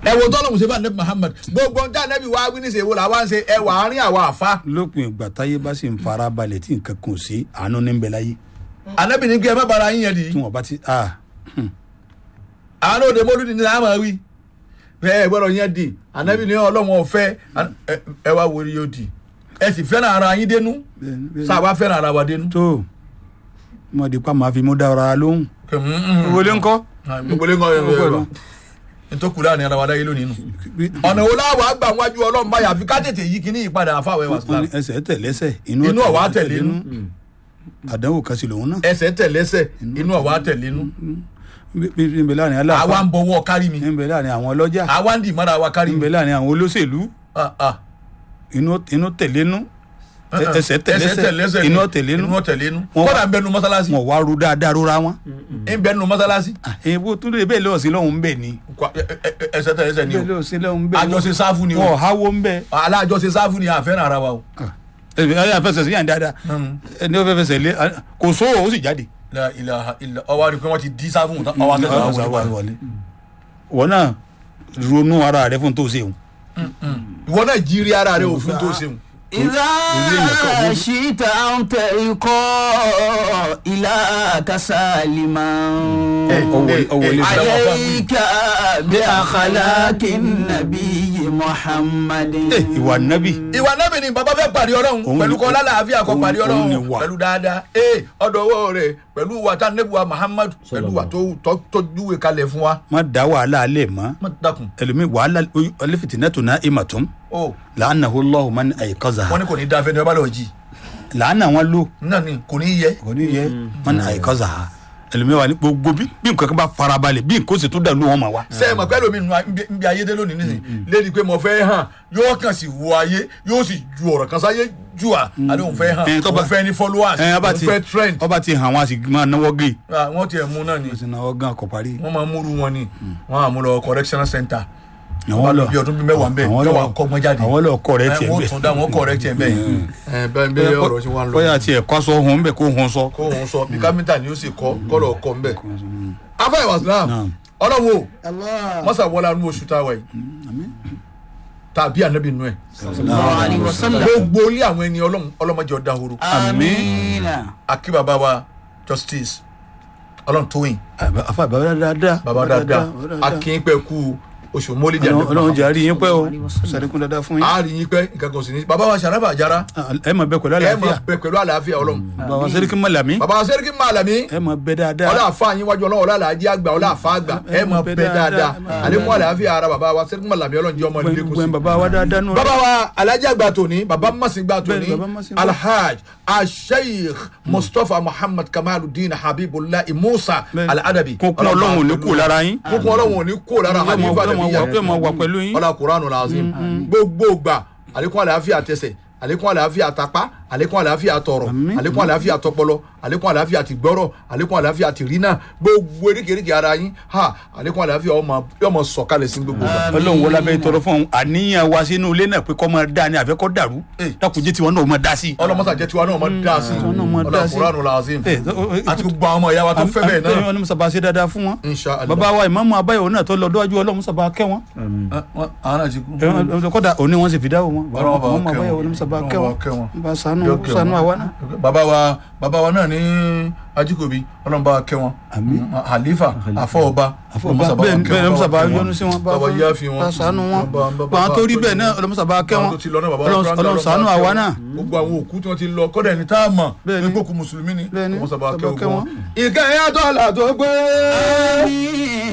ẹ wo tọ́lọ́mù ṣe fún anabi muhammad gbogbo ọjà anabi wa wí níṣẹ́ wo làwa ń ṣe ẹ wà á rí àwa àfa lópin ìgbà táyé bá sì ń fara balẹ̀ tí nǹkan kan ò sí àánú ní bẹ láyé anabi ní kí ẹ má bara yín yẹn di tí wọn bá ti ah àánú òde mọ́lúdì ní àmọ́ wí ẹ gbọ́dọ̀ yẹn di anabi ní ọlọ́wọ́n ọ̀fẹ́ ẹ- ẹ wá wo yóò di ẹ sì fẹ́ràn ara yín dénú bẹ́ẹ̀ni, bẹ́ẹ̀ni. sáà fẹ́ràn ara wa dénú. tó mo di pa màá fi mú dára lóhùn wọlé ńkọ́ gbogbo lè ń kọ́ ẹ ẹ ntọ́kùnrin àná ara wa dáyé lónìí nù. ọ̀nà wo láwọ̀ àgbà wájú ọlọ́run báyà àfi ká tètè yí kíní ìpadà àfàwẹ́ wa wọn ní ẹsẹ̀ tẹ̀lẹ́sẹ̀ inú Inú ọ̀wá tẹ̀lé inú. àdánwò kan sí lòun náà ẹsẹ̀ tẹ̀lẹ́sẹ̀ inú ọ̀wá tẹ̀lénú. bí bí ń bẹ láàrin àwa aláàfáà ń bọwọ́ kárí mi ń bẹ láàrin àwọn ọlọ́jà àwa ń dì mọ́ra wa kárí ń mi. bẹ láàrin àwọn olóṣèlú Ah, ah. inú inú tẹ̀lénú ẹsẹ̀ ẹsẹ̀ tẹ̀lẹ́sẹ̀ tẹ̀lẹ́sẹ̀ inú ni. tẹ̀lénú inú tẹ̀lénú. Wọ́n kódà wá- ń bẹnu mọ́sálásí wọn wá ru dáadáa rora wọn. ń bẹnu mọ́sálásí. èèbó tún lè bẹ́ẹ̀ lọ́ọ̀ sí lọ́hùn bẹ́ẹ̀ ni Kwa- ẹ- ẹ- ẹ- ẹsẹ̀ tẹ̀lẹ́sẹ̀ ni bẹ́ẹ̀ o lọ́ọ̀ sí lọ́hùn bẹ́ẹ̀ ni àjọṣe sáfù ni wọn ò o háwó ń bẹ́ẹ̀. alájọṣe sáfù ni àfẹ́ràn ara wa o. ẹ fẹsẹ̀ sí yàn dáadáa ẹni ó fẹ́ fẹsẹ̀ lé kò sówó ó sì jáde. La ilaha illa ọwọ́ àdìpẹ́ wọn ti di sáfù tán ọwọ́ akẹ́kọ̀ọ́ àwọn wọlé. wọn náà ronú ara rẹ fún tó ṣe òun. ìwọ náà jírí ara rẹ òfin tó ṣeun. إذا شئت أن تلقى إلى كسالما عليك بأخلاق النبي محمد ìwà nábì ìwà náà mi ni bàbá fẹ́ pàdé ọlọ́run Òun pẹ̀lú ni- kọ́ lálàáfíà kọ́ òun- pàdé òun ni ọlọ́run wà. pẹ̀lú dáadáa ee ọ̀dọ̀ owó rẹ̀ pẹ̀lú wàtá nebuwa muhammad pẹ̀lú wà tó tó- tó júwe kalẹ̀ fún wa. má dá wàhálà alẹ́ mọ́ má dákun ẹlòmíì wàhálà ọlẹ́fìtì náà tó ná ìmọ̀ tó o làánà ó lọ́hùn má ní àyíkọ́zà wọn ní kò ní dáa fẹ́ni ọba lọ jí làánà wọn lò náà ni kò ní yẹ. kò ní yẹ má ní àyíkọ́zà ẹlòmíì wà ní gbogbo bí bí nǹkan kan bá farabalẹ̀ bí nǹkan ó sì tó dàlú wọn mà wá. sẹ́yìn mọ̀ pẹ́lú mi nù ń bí ayédè lónìí nísìnyí lédi pé mo fẹ́ hàn yóò kàn sí wo ayé yóò sì ju ọ̀rọ̀ kan sáyé ju à àdé òun fẹ́ hàn Ẹ̀, tó bá- òun fẹ́ ní followers ẹ ọba òun ti fẹ́ trend ọba ti hàn wọn a sì máa náwó gé Ah, wọ́n tiẹ̀ mú náà ni o sì náwó gan kọ parí. wọ́n máa múru wọn ni wọ́n á mú lọ correctional center Àwọn wọ́n lọ lọ- bí ọdún bíi mẹ́wàá ń bẹ̀ àwọn yóò lọ- wá kọ́gbọ́n jáde àwọn lọ kọ rẹ tiẹ̀ wọ́n bẹ́ẹ̀. tún dá wọn correct ẹ̀ bẹ́ẹ̀ ẹ̀ bẹ́ẹ̀ bẹ́ẹ̀ ọ̀rọ̀ tí wọ́n lọ bóyá tiẹ̀ kọ́ sọ hun bẹ́ẹ̀ kó hun sọ. kó òun sọ bí kámẹ́ntà ni ó sì kọ́ kọ́lọ̀ kọ́ ń bẹ̀. afa ìwà islam Naam. ọlọ́wọ́ الله mọ́sà wọlé anú oṣù táwa yìí tàbí ànábì nù ẹ̀ الله عليه وسلم gbogbo ilé àwọn ẹni ọlọ́run ọlọ́mọdé ọ̀dà horo آمين akí bàbá wa justice ọlọ́run tóyìn afa baba dáadáa. bàbá dáadáa akín pẹ́ kú oṣù mọ́lídìí Ọlọ́run ànábì Ọlọ́run jẹ́ Muhammad. àrí yín pẹ́ o sàdékùn dáadáa fún yín. a rí yín pẹ́ nǹkan kan sì ní bàbá wa sàràfà àjára ẹ máa bẹ pẹ̀lú ẹ máa àlàáfíà bẹ pẹ̀lú àlàáfíà ọlọ́run bàbá wa sẹ́ríkì mọ̀lámí bàbá wa sẹ́ríkì màlàmí ẹ máa bẹ dáadáa. ọlá àfa yín wájú ọlọ́run ọlá àlàájì àgbà ọlá àfa àgbà ẹ máa bẹ dáadáa àlékún àlàáfíà ara bàbá wa sẹ́ríkì màlàmí ọlọ́run jẹ́ ọmọ nílé kùsì. gbẹ̀ngbẹ̀ng bàbá wa dáadáa nù. bàbá wa alhaji àgbà tòní bàbá masin gbà tòní Bẹ́ẹ̀ni, bàbá Masin gbà. alhaj asheikh mustapha muhammad kamaludin habibullah musa Bẹ́ẹ̀ni. aladabi kókún ọlọ́run ò ní kú lára yín. kókún ọlọ́run ò ní kó lára Yóò máa- halifa yóò máa nàbíyà wà- yóò máa wà pẹ̀lú yín. ọlá kuranu lazim gbogbo gbà àlékún àlàáfíà tẹsẹ̀ àlékún àlàáfíà tapá àlékún àlàáfíà tọrọ Àmín. àlékún àlàáfíà tọpọlọ àlékún àlàáfíà tìgbọrọ àlékún àlàáfíà tìrínà gbogbo eríkèéríkèé ara yín ha àlékún àlàáfíà ọmọ yọmọ sọ̀kalẹ̀ sí gbogbo gbà. ọlọ́run wọlé abẹ́ tọrọ fún un àníyàn wa sínú ilé náà pé kọ́ máa dá ní àfẹ́ kọ́ dàrú Eh. dákùnjẹ́ tiwọn náà máa dá sí. ọlọmọsà jẹ tiwa náà máa dá sí tiwa náà máa ọlá dá sí. kuranu lazim Eh, o- o- àti gbogbo àwọn ọmọ ìyá wa tó fẹ́ bẹ́ẹ̀ náà ọlọ́run sábà ṣe dáadáa fún wọn. inshallah bàbá wa ìmáàmù abáyọ̀ náà tó lọ dọ́jú ọlọ́run sábà kẹ́ wọn. àwọn náà ti kú. Ẹ- kọ́dà òní wọn sì fi dáwọ́ wọn. Ọlọ́run bá wa ìmáàmù kẹ́ abáyọ̀ wọn. ọlọ́run sábà Ọlọ́run kẹ́ bá wọn. wa kẹ́ wọn. bá ṣàánú Yóò kẹ́ ṣàánú wọn. àwa náà. bàbá wa bàbá wa náà ní ajíkòbí ọlọ́run bá wa kẹ́ wọn Àmín. halifa afọọba àfọwọ́bá bẹ́ẹ̀ bẹ́ẹ̀ ọlọ́run sábà yọ́nú sí wọn. bàbá yá fi wọn bá ṣàánú wọn. Bàbá- bàbá- bá wọn tó rí bàbá- bẹ́ẹ̀ náà ọlọ́run sábà kẹ́ Àwọn wọn. tó ti lọ náà bàbá Ọlọ́run- Ọlọ́run ọlọ́run bá ṣàánú kẹ́ àwa wọn. náà. gbogbo àwọn òkú tí wọ́n ti lọ kọ́dà ẹni tá a mọ̀ Bẹ́ẹ̀ni. ní gbòkú mùsùlùmí ni Bẹ́ẹ̀ni. ọmọ sábà Sábà kẹ́ kẹ́ wọn. wọn. ìkẹyìn àtọ́là tó gbé. آمين